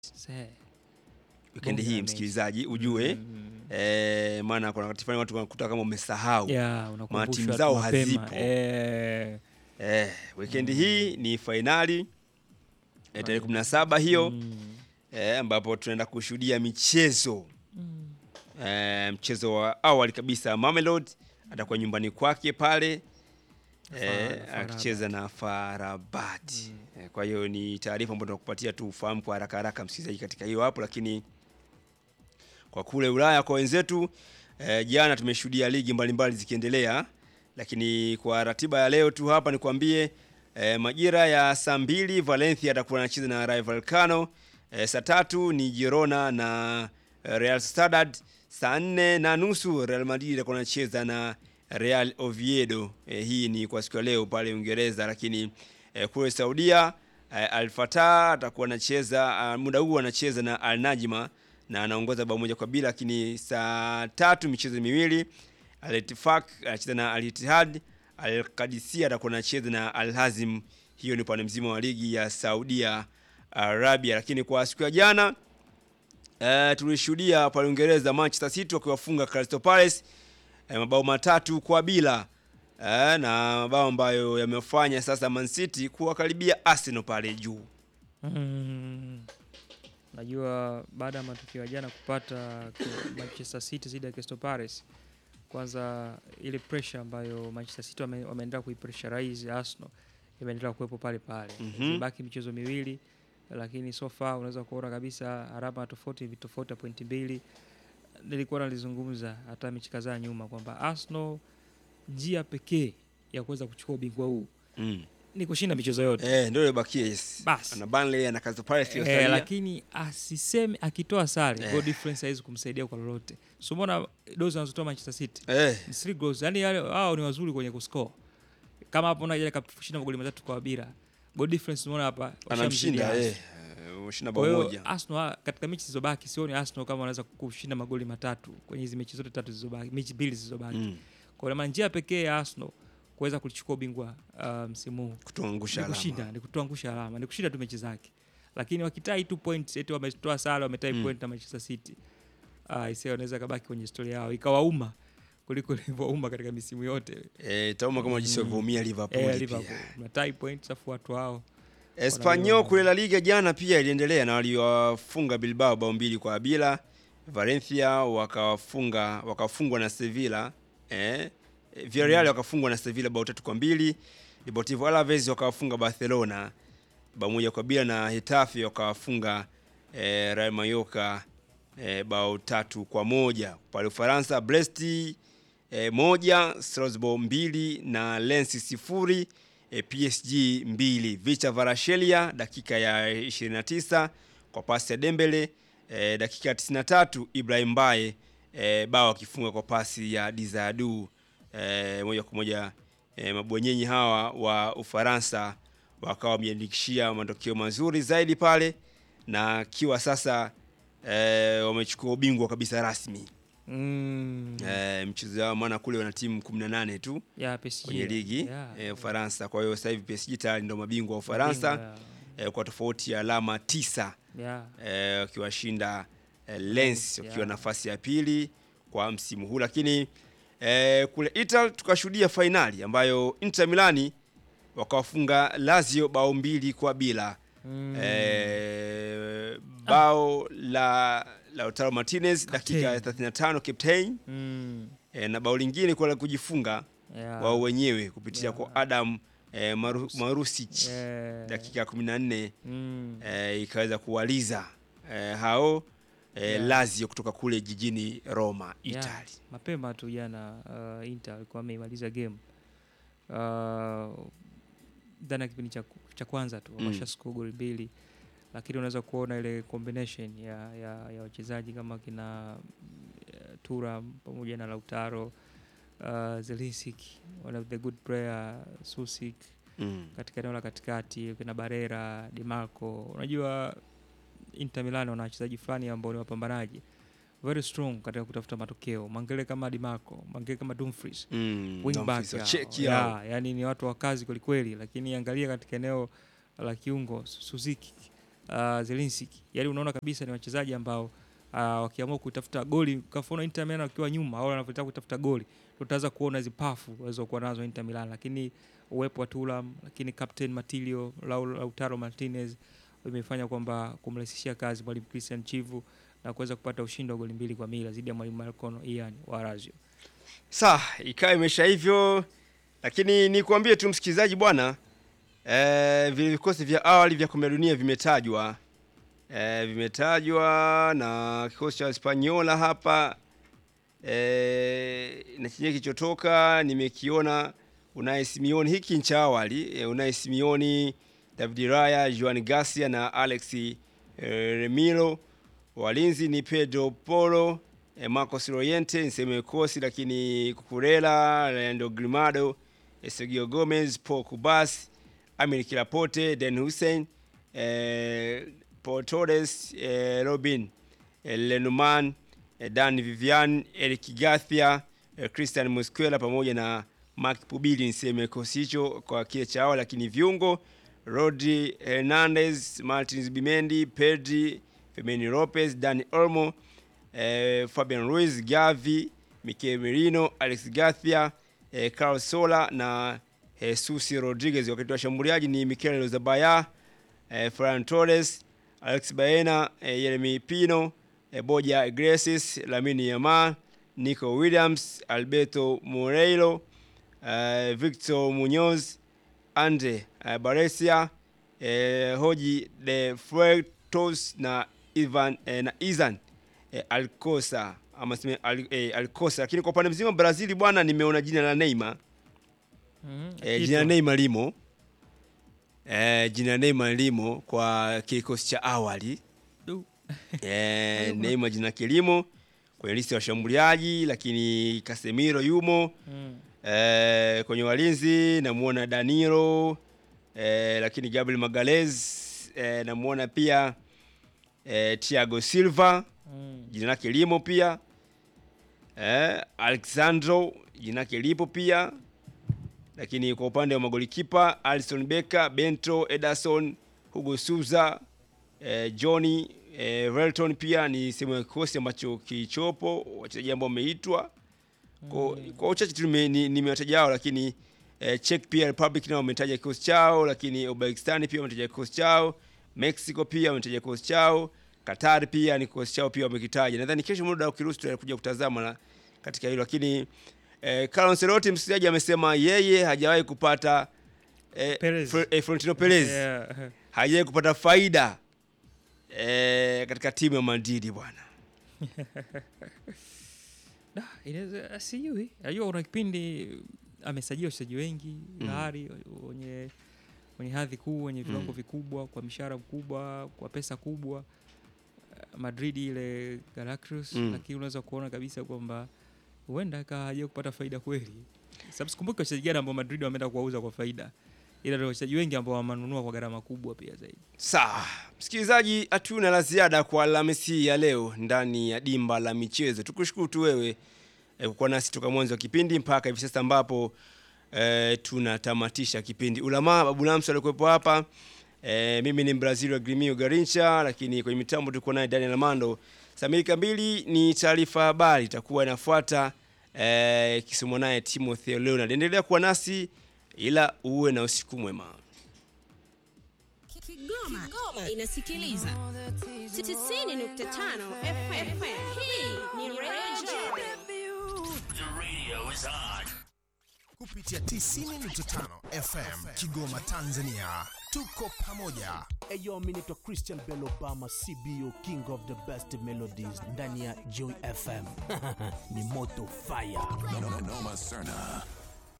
Se. Wikendi Bonge hii la msikilizaji ujue Mm. eh, maana kuna wakati fulani watu wanakuta kama umesahau Yeah, unakumbushwa timu tu zao mapema. hazipo. Eh, eh, wikendi hii ni fainali eh, tarehe kumi na saba hiyo mm. eh, ambapo tunaenda kushuhudia michezo Mm. eh, mchezo wa awali kabisa Mamelodi atakuwa nyumbani kwake pale eh, Far- akicheza na Farabati eh, kwa hiyo ni taarifa ambayo tunakupatia tu ufahamu kwa haraka haraka msikilizaji katika hiyo hapo, lakini kwa kule Ulaya kwa wenzetu eh, jana tumeshuhudia ligi mbalimbali zikiendelea, lakini kwa ratiba ya leo tu hapa nikwambie eh, majira ya saa mbili Valencia atakuwa anacheza na Rayo Vallecano eh, saa tatu ni Girona na eh, Real Sociedad, saa nne na nusu Real Madrid atakuwa anacheza na Real Oviedo. Eh, hii ni kwa siku ya leo pale Uingereza, lakini eh, kule Saudia eh, Al Fatah atakuwa anacheza ah, muda huu anacheza na Al Najma na anaongoza bao moja kwa bila, lakini saa tatu michezo miwili Al Ittifaq anacheza na Al Ittihad, Al Qadisiyah atakuwa anacheza na Al Hazim. Hiyo ni upande mzima wa ligi ya Saudia Arabia, lakini kwa siku ya jana eh, tulishuhudia pale Uingereza Manchester City wakiwafunga Crystal Palace eh, mabao matatu kwa bila eh, na mabao ambayo yamefanya sasa Man City kuwakaribia Arsenal pale juu. Mm. Najua baada ya matukio ya jana kupata kwa Manchester City dhidi ya Crystal Palace, kwanza ile pressure ambayo Manchester City wame- wameendelea kuipressurize Arsenal imeendelea kuwepo pale pale. Mhm. Zimebaki michezo miwili, lakini so far unaweza kuona kabisa alama tofauti vitofauti ya pointi mbili. Nilikuwa nalizungumza hata mechi kadhaa nyuma kwamba Arsenal njia pekee ya kuweza kuchukua ubingwa huu Mm. ni kushinda michezo yote. Eh, ndio ibakie yes. Basi. Ana Burnley ana Crystal Palace Eh, iliyosalia. lakini asiseme akitoa sare Eh. goal difference haiwezi kumsaidia kwa lolote. So mbona dozi anazotoa Manchester City Eh, ni three goals, yani wale wao ni wazuri kwenye kuscore. Kama hapo unaona ile kashinda magoli matatu kwa bila. Goal difference unaona hapa anamshinda washamzidi eh. Arsenal. eh, Ushinda Kwa bao hiyo moja. Arsenal katika mechi zilizobaki sioni Arsenal kama wanaweza kushinda magoli matatu kwenye hizi mechi zote tatu zilizobaki, mechi mbili zilizobaki. Mm. Kwa hiyo maana njia pekee ya Arsenal kuweza kuchukua ubingwa uh, msimu huu Kutuangusha ni kushinda, alama. ni kutuangusha alama, ni kushinda tu mechi zake. Lakini wakitai tu point eti wametoa sare, wametai Mm. point na Manchester City. Ah, ise wanaweza kabaki kwenye historia yao ikawauma kuliko ilivyouma katika misimu yote. Eh, tauma kama jinsi Mm. walivyoumia Liverpool Eh, pia. Liverpool mnatai point afu watu wao Espanyol Wanaliona. kule La Liga jana pia iliendelea na waliwafunga Bilbao bao mbili kwa bila. Valencia wakawafunga wakafungwa na Sevilla eh, Villarreal wakafungwa na Sevilla bao tatu kwa mbili. Deportivo Alaves wakawafunga Barcelona bao moja kwa bila na Hetafe wakawafunga eh, Real Mallorca eh, bao tatu kwa moja. Pale Ufaransa Brest eh, moja, Strasbourg mbili na Lens sifuri eh, PSG mbili. Vicha Varashelia dakika ya 29 kwa pasi ya Dembele eh, dakika ya 93 Ibrahim Baye eh, bao akifunga kwa pasi ya Dizadu eh, moja kwa moja eh, mabwenyenyi hawa wa Ufaransa wakawa wameandikishia matokeo mazuri zaidi pale na akiwa sasa eh, wamechukua ubingwa kabisa rasmi mm, eh, mchezo wao, maana kule wana timu 18 tu ya PSG kwenye ligi yeah. eh, Ufaransa. Kwa hiyo sasa hivi PSG tayari ndio mabingwa wa Ufaransa Yeah. eh, kwa tofauti ya alama tisa Yeah. eh, wakiwashinda eh, Lens wakiwa Yeah. nafasi ya pili kwa msimu huu, lakini eh, kule Italy tukashuhudia fainali ambayo Inter Milani wakawafunga Lazio bao mbili kwa bila Mm. eh, bao la Lautaro Martinez dakika ya 35 captain Mm. eh, na bao lingine kwa la kujifunga Yeah. wao wenyewe kupitia Yeah. kwa Adam eh, Maru, Marusic Yeah. dakika ya 14 Mm. eh, ikaweza kuwaliza eh, hao eh, Yeah. Lazio kutoka kule jijini Roma Yeah. Italy. Mapema tu jana uh, Inter alikuwa ameimaliza game uh, ndani ya kipindi cha, cha kwanza tu Mm. wameshascore goli mbili, lakini unaweza kuona ile combination ya, ya, ya wachezaji kama kina uh, Turam pamoja na Lautaro uh, Zelisic one of the good player Susik Mm. katika eneo la katikati kina Barera, Di Marco. Unajua Inter Milan wana wachezaji fulani ambao ni wapambanaji very strong katika kutafuta matokeo. Mangele kama Di Marco, Mangele kama Dumfries, Mm. wingback Dumfries wa yao. Cheki Yeah, hao. yani ni watu wa kazi kwelikweli, lakini angalia katika eneo la kiungo Suzuki uh, Zelinski. Yaani unaona kabisa ni wachezaji ambao uh, wakiamua kutafuta goli kafaona Inter Milan wakiwa nyuma au wanavyotaka kutafuta goli tutaanza kuona hizo pafu walizokuwa nazo Inter Milan, lakini uwepo wa Thuram, lakini captain Matilio Lau- Lautaro Martinez imefanya kwamba kumrahisishia kazi mwalimu Christian Chivu na kuweza kupata ushindi wa goli mbili kwa bila dhidi ya mwalimu Marcono Ian wa Lazio. Sawa, ikawa imesha hivyo, lakini nikuambie tu msikilizaji bwana, eh, vile vikosi vya awali vya kombe la dunia vimetajwa eh, vimetajwa na kikosi cha Hispaniola hapa eh, na chenye kilichotoka nimekiona Unai Simeone, hiki ni cha awali eh, Unai Simeone, David Raya, Juan Garcia na Alex eh, Remiro. Walinzi ni Pedro Poro, eh, Marcos Llorente niseme kosi, lakini Cucurella, Leandro Grimado, eh, Sergio Gomez, Paul Kubas, Amir Kilapote, Den Hussein, eh, Paul Torres, eh, Robin eh, Lenormand, eh, Dan Vivian, Eric Garcia, eh, Christian Musquela pamoja na Mark Pubili niseme kosi hicho kwa kile cha awali, lakini viungo Rodri Hernandez, Martins Bimendi, Pedri, Femeni Lopez, Dani Olmo, eh, Fabian Ruiz, Gavi, Mikel Merino, Alex Garcia, eh, Carlos Sola na Jesus Rodriguez. Wakati wa shambuliaji ni Mikel Zabaya, eh, Ferran Torres, Alex Baena, eh, Yeremi Pino, eh, Boja Iglesias, Lamine Yamal, Nico Williams, Alberto Moreiro, eh, Victor Munoz, Andre eh, Baresia, eh, Hoji de Fuertos na Ivan eh, na Izan eh, Alcosa ama sime al, eh, Alcosa. Lakini kwa upande mzima Brazil bwana, nimeona jina la Neymar Mm, eh, kitu. jina la Neymar limo eh, jina la Neymar limo kwa kikosi cha awali Du. eh, Neymar jina kilimo kwenye listi ya washambuliaji, lakini Casemiro yumo Mm. Eh, kwenye walinzi namuona Danilo eh, lakini Gabriel Magalhaes eh, namuona pia eh, Thiago Silva Mm. jina lake limo pia eh, Alexandro jina lake lipo pia, lakini kwa upande wa magolikipa Alisson Becker, Bento, Ederson, Hugo Souza eh, Johnny eh, Velton pia ni sehemu ya kikosi ambacho kilichopo, wachezaji ambao wameitwa kwa, kwa uchache tu nime- ni- nimewataja hao, lakini eh, Czech pia Republic nao wametaja kikosi chao, lakini Uzbekistan pia wametaja kikosi chao, Mexico pia wametaja kikosi chao, Qatar pia ni kikosi chao pia wamekitaja. Nadhani kesho muda ukiruhusu tutakuja kutazama na katika hilo, lakini eh, Carlo Ancelotti msikilizaji amesema yeye hajawahi kupata eh, Perez. Fre- eh, Florentino Perez Yeah. hajawahi kupata faida eh, katika timu ya Madrid bwana. Da, inaweza sijui. Najua kuna kipindi amesajili wachezaji wengi Mm. lahari wenye wenye hadhi kuu wenye viwango vikubwa kwa mishahara mkubwa kwa pesa kubwa Eh, Madrid ile Galacticos Mm. lakini unaweza kuona kabisa kwamba huenda akawa hajawahi kupata faida kweli. Sababu sikumbuki wachezaji gani ambao Madrid wameenda kuwauza kwa faida, ila ndio wachezaji wengi ambao wamenunua kwa gharama kubwa pia zaidi. Sawa, msikilizaji, hatuna la ziada kwa Alhamisi ya leo ndani ya dimba la michezo. Tukushukuru tu wewe eh, kukuwa nasi toka mwanzo wa kipindi mpaka hivi sasa ambapo eh, tunatamatisha kipindi. Ulamaa Babu Lamso alikuwepo hapa eh, mimi ni Brazil wa Grimio Garincha, lakini kwenye mitambo tulikuwa naye Daniel Mando. Saa mbili kamili ni taarifa habari itakuwa inafuata eh, ikisomwa naye Timothy Leonard. Endelea kuwa nasi ila uwe na usiku mwema. Kigoma, inasikiliza 90.5 FM. Hii ni Radio kupitia 90.5 FM Kigoma, Tanzania. Tuko pamoja. Eyo, mi naitwa Christian Bell Obama, CBO King of the Best Melodies ndani ya Joy FM. ni moto fire. Noma Serna.